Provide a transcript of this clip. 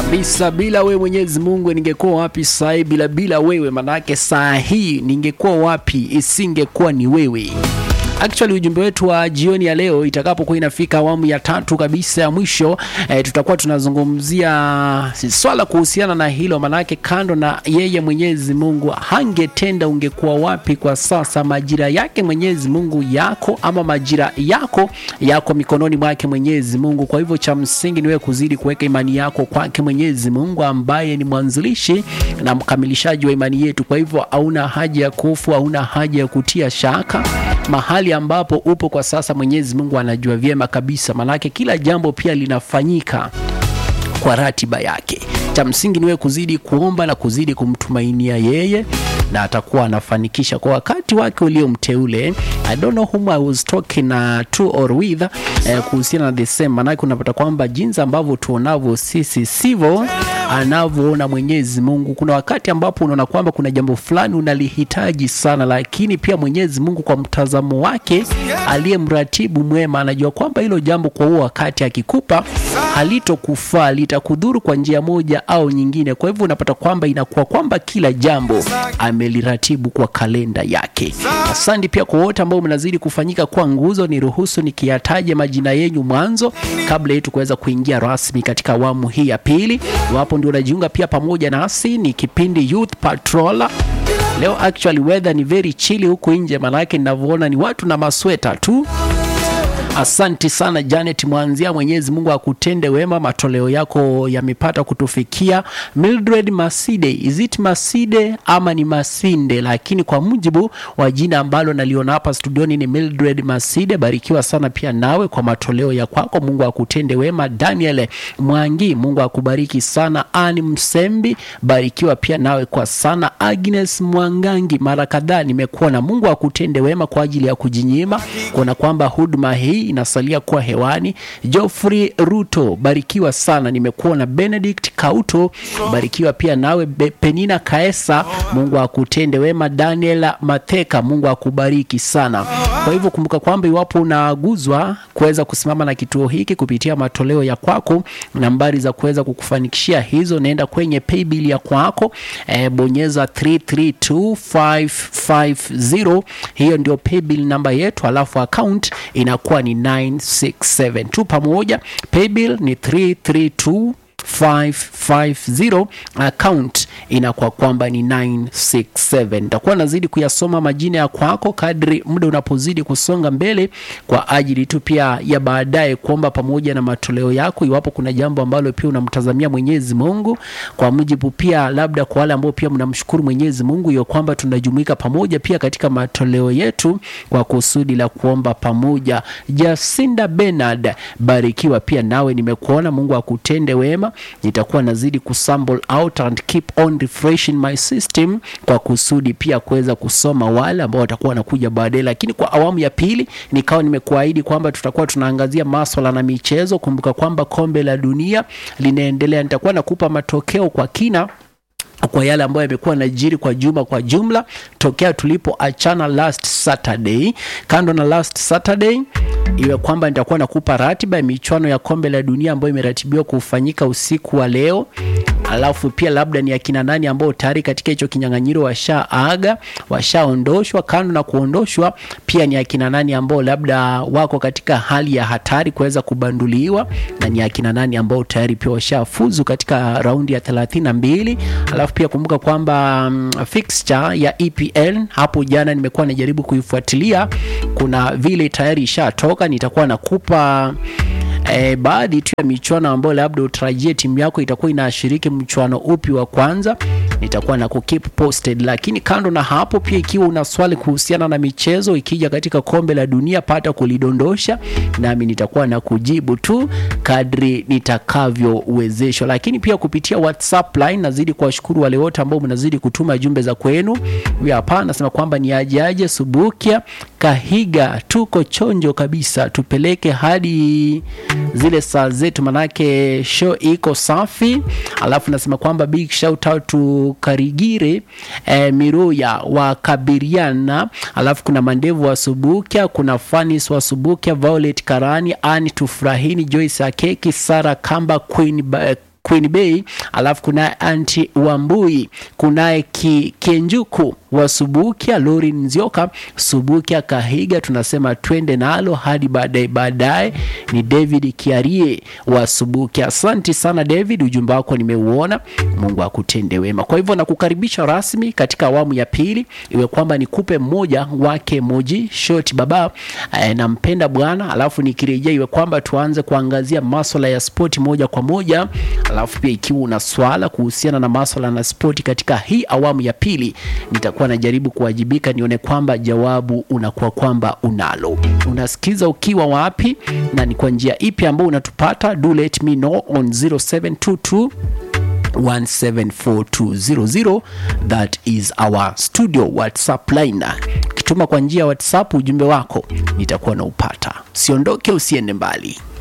kabisa. Bila wewe Mwenyezi Mungu ningekuwa wapi saa hii? Bila bila wewe, manake saa hii ningekuwa wapi isingekuwa ni wewe. Actually ujumbe wetu wa jioni ya leo itakapokuwa inafika awamu ya tatu kabisa ya mwisho e, tutakuwa tunazungumzia swala kuhusiana na hilo, manake kando na yeye Mwenyezi Mungu hangetenda, ungekuwa wapi kwa sasa? Majira yake Mwenyezi Mungu yako ama majira yako yako mikononi mwake Mwenyezi Mungu. Kwa hivyo cha msingi ni wewe kuzidi kuweka imani yako kwake Mwenyezi Mungu ambaye ni mwanzilishi na mkamilishaji wa imani yetu. Kwa hivyo hauna haja ya kufu, hauna haja ya kutia shaka mahali ambapo upo kwa sasa, Mwenyezi Mungu anajua vyema kabisa, manake kila jambo pia linafanyika kwa ratiba yake. Cha msingi niwe kuzidi kuomba na kuzidi kumtumainia yeye na atakuwa anafanikisha kwa wakati wake uliomteule. I don't know whom I was talking uh, to or with eh, kuhusiana na the same, manake unapata kwamba jinsi ambavyo tuonavyo sisi sivyo anavyoona Mwenyezi Mungu. Kuna wakati ambapo unaona kwamba kuna jambo fulani unalihitaji sana, lakini pia Mwenyezi Mungu kwa mtazamo wake aliye mratibu mwema anajua kwamba hilo jambo kwa huo wakati akikupa halitokufaa, litakudhuru kwa njia moja au nyingine. Kwa hivyo unapata kwamba inakuwa kwamba kila jambo ameliratibu kwa kalenda yake. Asante pia kwa wote ambao mnazidi kufanyika kwa nguzo. Niruhusu nikiyataja majina yenyu mwanzo kabla yetu kuweza kuingia rasmi katika awamu hii ya pili. Iwapo ndio unajiunga pia pamoja nasi, ni kipindi Youth Patrol. Leo actually weather ni very chilly huku nje, maanake ninavyoona ni watu na masweta tu. Asanti sana Janet Mwanzia, Mwenyezi Mungu akutende wema, matoleo yako yamepata kutufikia. Mildred Maside, is it Maside ama ni Masinde? Lakini kwa mujibu wa jina ambalo naliona hapa studioni ni Mildred Maside. Barikiwa sana pia nawe kwa matoleo ya kwako, Mungu akutende wema. Daniel Mwangi, Mungu akubariki sana. Ani Msembi, barikiwa pia nawe kwa sana. Agnes Mwangangi, mara kadhaa nimekuona, Mungu akutende wema kwa ajili ya kujinyima kuona kwamba huduma hii inasalia kuwa hewani. Geoffrey Ruto, barikiwa sana, nimekuona. Benedict Kauto, barikiwa pia nawe. Be Penina Kaesa, Mungu akutende wema. Daniel Matheka, Mungu akubariki sana. Kwa hivyo kumbuka kwamba iwapo unaguzwa kuweza kusimama na kituo hiki kupitia matoleo ya kwako, nambari za kuweza kukufanikishia hizo, naenda kwenye paybill ya kwako, e, bonyeza 332550 hiyo ndio paybill namba yetu, alafu account inakuwa ni 967 tu pamoja. Paybill ni 332 550 account inakuwa kwamba ni 967. Nitakuwa nazidi kuyasoma majina ya kwako kadri muda unapozidi kusonga mbele, kwa ajili tu pia ya baadaye kuomba pamoja na matoleo yako, iwapo kuna jambo ambalo pia unamtazamia Mwenyezi Mungu, kwa mujibu pia labda kwa wale ambao pia mnamshukuru Mwenyezi Mungu hiyo kwamba tunajumuika pamoja pia katika matoleo yetu kwa kusudi la kuomba pamoja. Jacinda Bernard, barikiwa pia nawe, nimekuona. Mungu akutende wema nitakuwa nazidi kusample out and keep on refreshing my system kwa kusudi pia kuweza kusoma wale ambao watakuwa wanakuja baadaye. Lakini kwa awamu ya pili nikawa nimekuahidi kwamba tutakuwa tunaangazia maswala na michezo. Kumbuka kwamba kombe la dunia linaendelea, nitakuwa nakupa matokeo kwa kina kwa yale ambayo yamekuwa najiri kwa juma kwa jumla tokea tulipoachana last Saturday. Kando na last Saturday, iwe kwamba nitakuwa nakupa ratiba ya michuano ya kombe la dunia ambayo imeratibiwa kufanyika usiku wa leo, alafu pia labda ni akina nani ambao tayari katika hicho kinyang'anyiro washaaga washaondoshwa. Kando na kuondoshwa, pia ni akina nani ambao labda wako katika hali ya hatari kuweza kubanduliwa, na ni akina nani ambao tayari pia washafuzu katika raundi ya 32 alafu pia kumbuka kwamba um, fixture ya EPL hapo jana nimekuwa najaribu kuifuatilia, kuna vile tayari ishatoka. Nitakuwa nakupa E, baadhi tu ya michuano ambayo labda utarajie timu yako itakuwa inashiriki mchuano upi wa kwanza, nitakuwa na kukeep posted. Lakini kando na hapo, pia ikiwa una swali kuhusiana na michezo ikija katika kombe la dunia, pata kulidondosha, nami nitakuwa na kujibu tu kadri nitakavyowezeshwa. Lakini pia kupitia WhatsApp line nazidi kuwashukuru wale wote ambao mnazidi kutuma jumbe za kwenu. Huyu hapa anasema kwamba ni aje aje Subukia Kahiga, tuko chonjo kabisa, tupeleke hadi zile saa zetu, manake show iko safi. Alafu nasema kwamba big shout out to Karigire eh, Miruya wa Kabiriana, alafu kuna Mandevu wa Subukia, kuna Fanis wa Subukia, Violet Karani, Ani Tufurahini, Joyce Akeki, Sara Kamba, Queen ba Queen Bay, alafu kunaye Anti Wambui, kunaye ki, Kenjuku wa Subukia, Lori Nzioka Subukia Kahiga, tunasema twende nalo hadi baadaye baadaye. Ni David Kiarie wa Subukia. Asante sana David, ujumbe wako nimeuona. Mungu akutende wema. Kwa hivyo nakukaribisha rasmi katika awamu ya pili, iwe kwamba nikupe mmoja wake moji shoti baba eh, nampenda Bwana, alafu nikirejea iwe kwamba tuanze kuangazia maswala ya spoti moja kwa moja, alafu pia ikiwa una swala kuhusiana na maswala na spoti katika hii awamu ya pili, nitakuwa najaribu kuwajibika nione kwamba jawabu unakuwa kwamba unalo. Unasikiza ukiwa wapi na ni kwa njia ipi ambayo unatupata? Do let me know on 0722 1742000 that is our studio whatsapp line ukituma kwa njia ya whatsapp ujumbe wako nitakuwa na upata usiondoke usiende mbali